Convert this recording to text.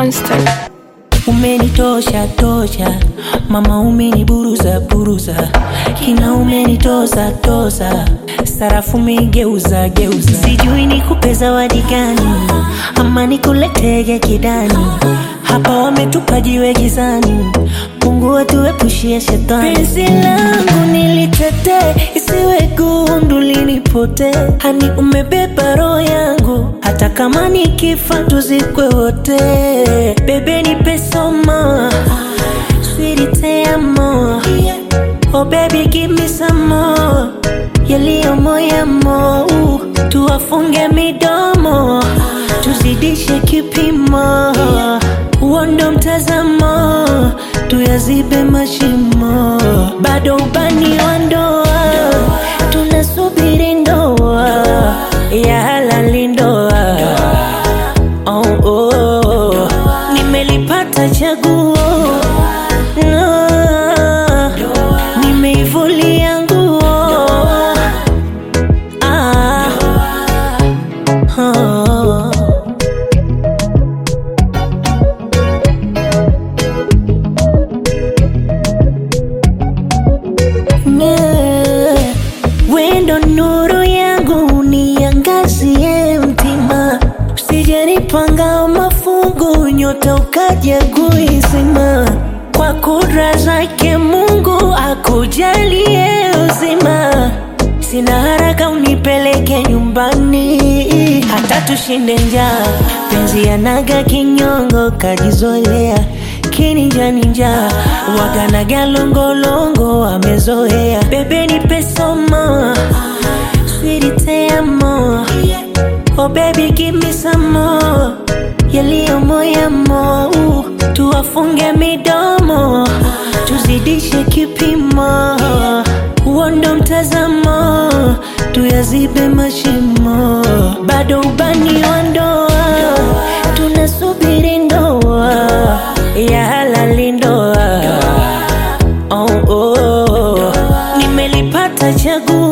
Monster. Umenitosha tosha, mama umeniburuza buruza, kina umenitoza toza, sarafu umegeuza geuza, sijui nikupe zawadi gani ama nikuletege kidani, hapa wametupa jiwe gizani, Mungu atuepushie shetani. Penzi langu nilitetee, isiwe gundu linipote, hani umebeba roho yangu, hata kama nikifa tuzikwe wote. Bebe nipe somo, sweetie te amo, oh baby give me some more, yaliyo moyamo, tuwafunge midomo, tuzidishe kipimo, uondo mtazamo, tuyazibe mashimo, bado ubani wa ndoa, tunasubiri ndoa ya halali ndoa. Oh, oh, nimelipata chaguo no, nimeivulia nguo ah, oh. Yeah. Wendo nuru yangu niangazie mtima, usijenipanga mafungu, nyota ukaja kuizima. Kwa kudra zake Mungu akujalie uzima, sina haraka unipeleke nyumbani, hata tushinde njaa. Penzi yanaga kinyongo, kajizoea kininja ninja waganaga longolongo amezoea bebe nipe somo sweetie te amo oh baby give me some more yaliyo moyamo tuwafunge midomo tuzidishe kipimo uondo mtazamo tuyazibe mashimo bado ubani wa ndoa tunasubiri ndoa ya halali ndoa oh, oh, nimelipata chaguo